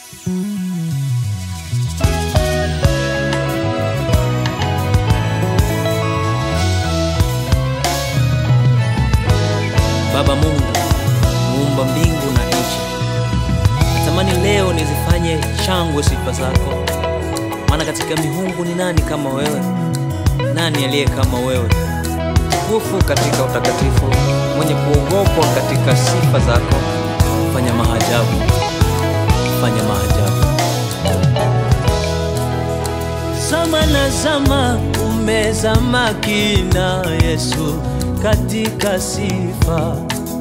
Baba Mungu, muumba mbingu na nchi, natamani leo nizifanye shangwe sifa zako, maana katika miungu ni nani kama wewe? Nani aliye kama wewe? Mtukufu katika utakatifu, mwenye kuogopwa katika sifa zako. Fanya maajabu, fanya maajabu. Zama na zama umezama kina Yesu katika sifa,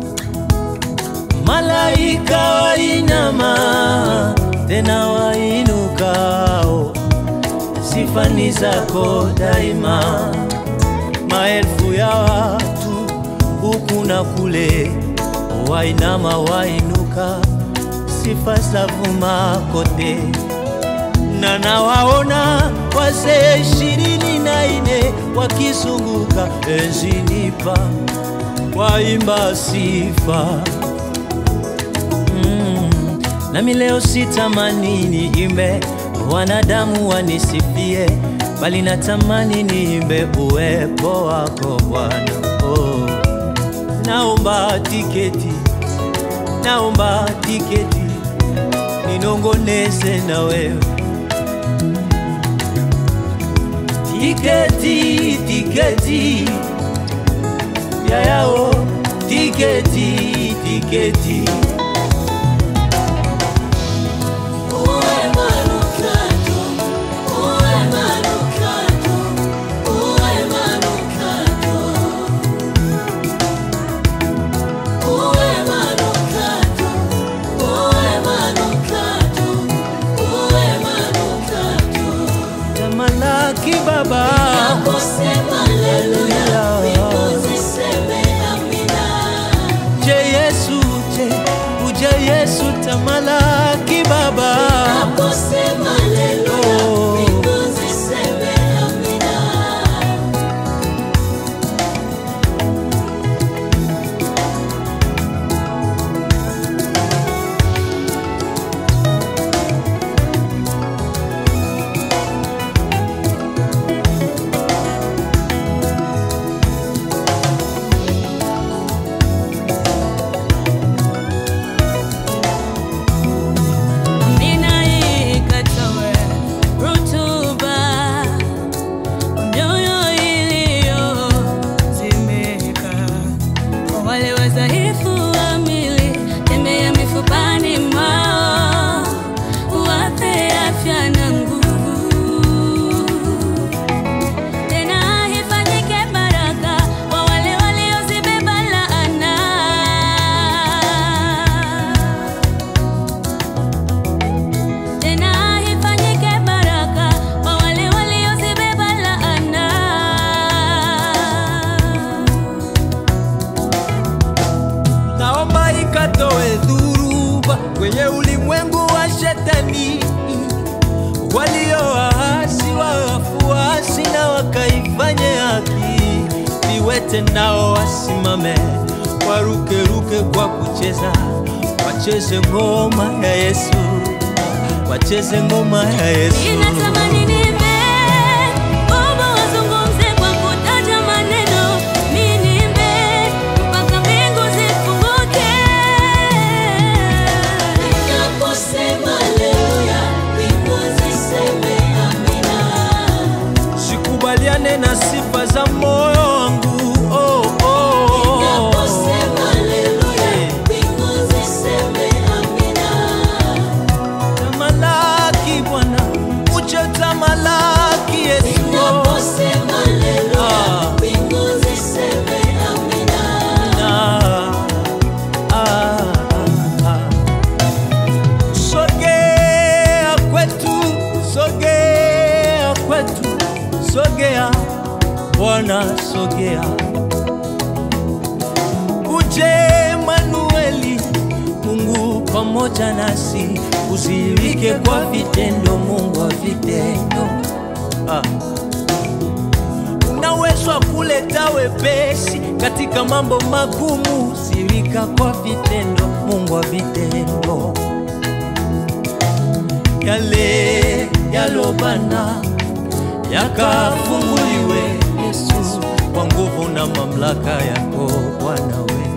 malaika wainama tena wainukao, sifa ni zako daima. Maelfu ya watu huku na kule, wainama wainuka, sifa zavuma kote na nawaona wazee ishirini na ine wakizunguka enzini pa waimba sifa mm. Nami leo sitamani niimbe wanadamu wanisifie, bali natamani niimbe uwepo wako Bwana. Oh. Naomba tiketi, naomba tiketi ninongoneze na wewe tiketi tiketi yayao tiketi tiketi tamalaki baba je yesu je uje yesu tamalaki baba Oh. Ninaikatawe rutuba mioyo iliyozimika, kwa wale wadhaifu wa mwili, tembea mifupani mwao, wape afya na nguvu. Tena ifanyike baraka kwa wale waliozibeba laana tena ifanyike baraka kwa wale waliozibeba laana. naomba ikatoe dhuruba kwenye ulimwengu wa shetani, waliowaasi wafuasi na wakaifanye haki, viwete nao wasimame, warukeruke kwa kucheza, wacheze ngoma ya Yesu, wacheze ngoma ya Yesu. Ninatamani niimbe, Baba wazungumze kwa kutaja maneno, mimi niimbe mpaka mbingu zifunguke. sikubaliane na sifa za moyo wangu oh, oh, oh. Tamalaki Bwana, uje tamalaki Yesu Ah, ah, ah. Sogea kwetu, sogea kwetu, sogea Bwana, sogea uje Manueli, Mungu pamoja nasi, usiwike kwa vitendo, Mungu wa vitendo ah. Unaweza kuleta wepesi katika mambo magumu, sirika kwa vitendo, Mungu wa vitendo yale yalobana yakafunguliwe Yesu, kwa nguvu na mamlaka yako Bwana we.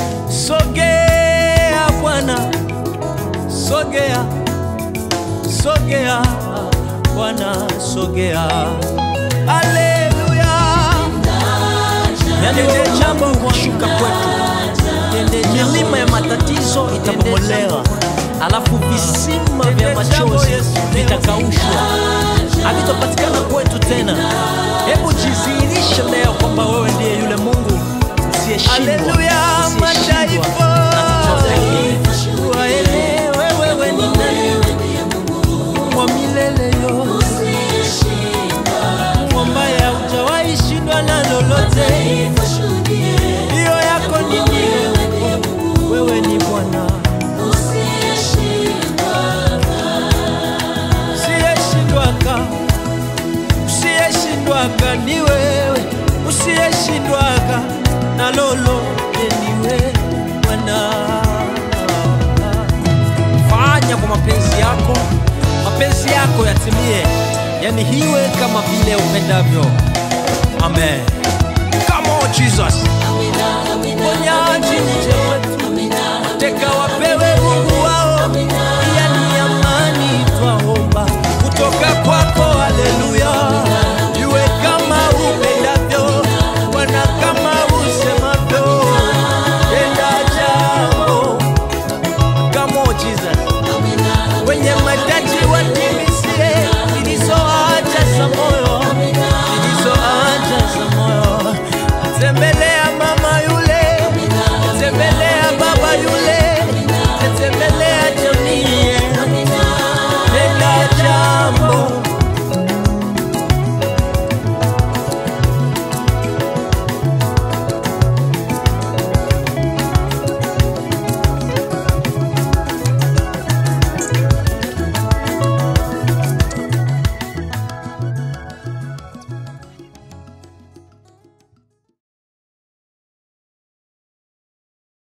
Sogea Bwana, sogea, sogea Bwana, sogea. Haleluya. Yani jambo kushuka kwetu, milima ya matatizo itabomolewa, alafu visima vya machozi vitakaushwa, havitopatikana kwetu tena. Hebu jidhihirishe leo kwamba wewe ndiye yule Mungu usiyeshindwa, usiyeshindwa na chochote. Waelewe wewe ni nani, Mungu wa milele yote, Mungu ambaye haujawahi shindwa na lolote. Hiyo yako ni nini? Wewe ni Bwana usiyeshindwaka, usiyeshindwaka ni wewe, usiyeshindwaka na lolote ni wewe Bwana. Fanya kwa mapenzi yako, mapenzi yako yatimie, yani hiwe kama vile upendavyo. Amen. Come on Jesus. Ponyaji uje wetu, mateka wapewe Mungu wao, yani amani twaomba kutoka kwako. Haleluya, iwe kama upendavyo Bwana, kama usemavyo, tenda jambo. Come on Jesus, wenye mahitaji watie